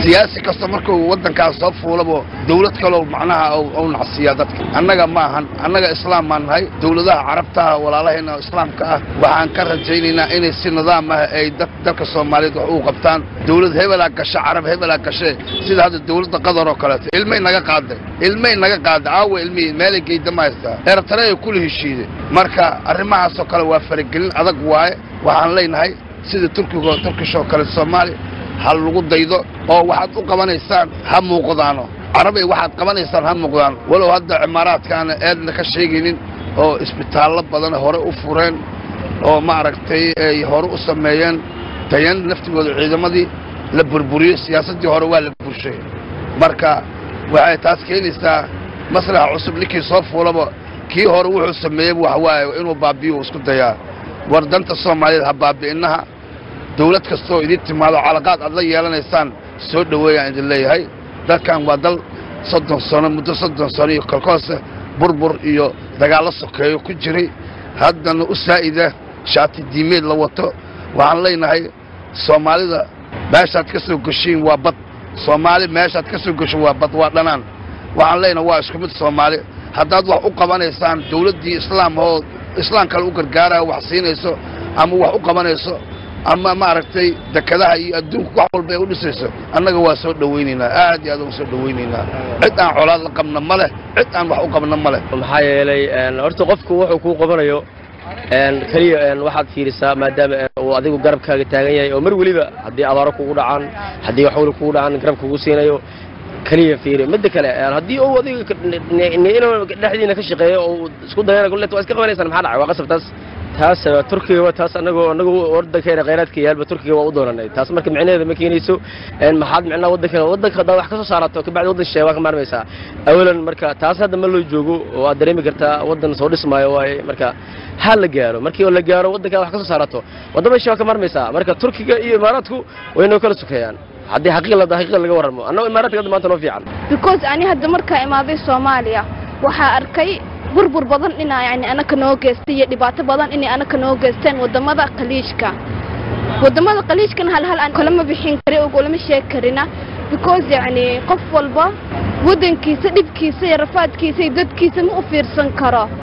siyaasi kasta markuu waddankaas soo fuulabo dawlad kaloo macnaha u nacsiiyaa dadka annaga ma ahan annaga islaam baan nahay dawladaha carabtaha walaalahayna islaamka ah waxaan ka rajaynaynaa inay si nidaam ah ay dalka soomaaliyeed wax uu qabtaan dawlad hebelaa gasha carab hebelaa gashe sida hadda dawladda qatar oo kaleeto ilmay naga qaaday ilmay naga qaaday caawa ilmihii meelay geydama haystaa eertare ay kula heshiiday marka arrimahaasoo kale waa faragelin adag waaye waxaan leenahay sida turkiga turkishoo kale soomaaliya ha lagu daydo oo waxaad u qabanaysaan ha muuqdaano carabay waxaad qabanaysaan ha muuqdaan walow hadda cimaaraadkaana eedna ka sheegaynin oo isbitaallo badan hore u fureen oo maaragtay ay hore u sameeyeen tayan naftigooda ciidamadii la burburiyo siyaasaddii hore waa la burshay marka waxay taas keenaysaa maslaxa cusub ninkii soo fuulaba kii hore wuxuu sameeyeyba wax waaye inuu baabiyo uu isku dayaa war danta soomaaliyeed ha baabi'innaha dawlad kastooo idin timaado calaqaad aad la yeelanaysaan soo dhoweeyaan idin leeyahay dalkan waa dal soddon sano muddo soddon sano iyo kolkoose burbur iyo dagaallo sokeeyo ku jiray haddana u saa'ida shaati diimeed la wato waxaan leenahay soomaalida meeshaad ka soo geshiin waa bad soomaali meeshaad ka soo geshin waa bad waa dhanaan waxaan leenahay waa isku mid soomaali haddaad wax u qabanaysaan dawladdii islaam oo islaam kale u gargaaraya wax siinayso ama wax u qabanayso ama maaragtay dekadaha iyo adduunka wax walba ay u dhisayso annaga waa soo dhowaynaynaa aad iyo aad uga soo dhowaynaynaa cid aan colaad la qabna ma leh cid aan wax u qabna ma leh maxaa yeelay horta qofku wuxuu kuu qabanayo keliya waxaad fiirisaa maadaama uu adigu garabkaaga taagan yahay oo mar weliba haddii abaaro kugu dhacaan haddii waxwali kugu dhacaan garab kugu siinayo keliya fiiri midda kale haddii uu adiga inuu dhexdiina ka shaqeeyo oo isku dayana kullet waa iska qabanaysaan maxaa dhacay waa qasab taas taas turkiga taas anagu anagu wadankeena khayraadka yaalba turkiga waa u doonanay taas marka micnaheeda ma keenayso maxaad micnaha wadanka wadanka haddaad wax ka soo saarato kabacdi waddan shisheeye waa ka maarmaysaa awalan marka taas hadda ma loo joogo oo aad dareemi kartaa waddan soo dhismaayo waaye marka ha la gaaro markii oo la gaaro waddankaa wax ka soo saarato waddama shisheeye waa ka maarmaysaa marka turkiga iyo imaaraadku way noo kala sukeeyaan haddii xaqiiqda xaqiiqda laga warramo annagu imaaraadka hadda maanta noo fiican because ani hadda markaa imaaday soomaaliya waxaa arkay burbur badan inaa yani anaka noo geystay iyo dhibaato badan inay anaka noo geysteen waddamada khaliijka waddamada khaliijkana hal hal aan kalama bixin kari oo kulama sheegi karina because yacni qof walba waddankiisa dhibkiisa iyo rafaadkiisa iyo dadkiisa ma u fiirsan karo